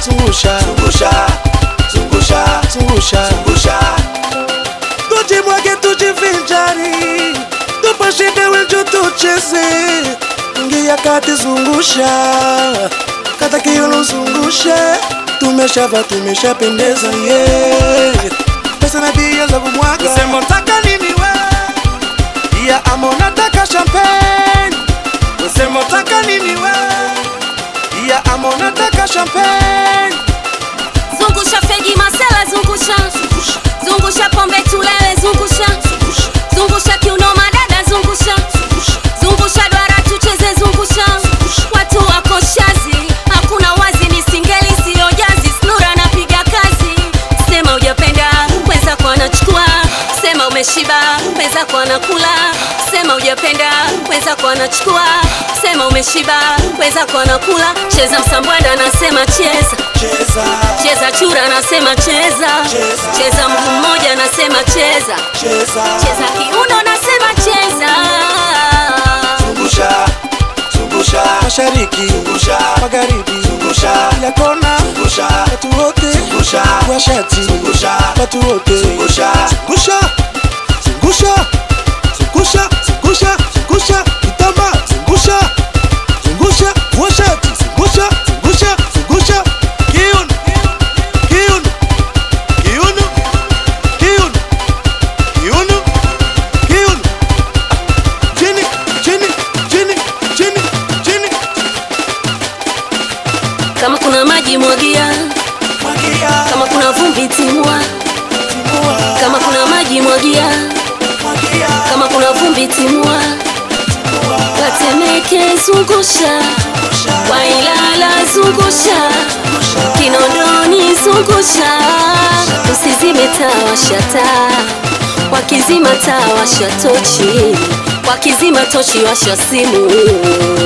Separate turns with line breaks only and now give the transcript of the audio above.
zungusha
zungusha zungusha
zungusha
zungusha
tujimwage tujivinjari tupashinde wenju tucheze ingia kati zungusha kata kiuno zungushe tumeshava tumeshapendeza yeah. pesa na bia za kumwaga sema taka nini we ya ama unataka champagne usema utaka nini we ya ama unataka champagne
zungusha fegi masela zungusha zungusha pombe tulewe zungusha zungusha kiuno madada zungusha zungusha dwara tucheze zungusha watu wako shazi hakuna wazi ni singeli siyo jazi snura napiga kazi sema ujapenda mwenzako anachukua sema umeshiba mwenzako anakula sema ujapenda mwenzako anachukua sema umeshiba mwenzako anakula cheza msambwanda anasema cheza
cheza
cheza chura anasema cheza
Cheza.
cheza mguu mmoja anasema cheza
cheza
cheza kiuno anasema cheza
zungusha zungusha
mashariki
zungusha
magharibi
zungusha
kila kona
zungusha
watu wote
zungusha
washati
zungusha
watu wote
zungusha
zungusha zungusha zungusha zungusha zungusha kitamba zungusha zungusha washati zungusha zungusha zungusha kiuno kiuno kiuno kiuno kiuno kiuno chini chini chini chini chini
kama kuna maji mwagia
mwagia
kama kuna vumbi timua
timua
kama kuna maji mwagia
mwagia
kama kuna vumbi timua watemeke zungusha wailala zungusha kinondoni zungusha usizime taa washa taa wakizima taa washa tochi wakizima tochi washa simu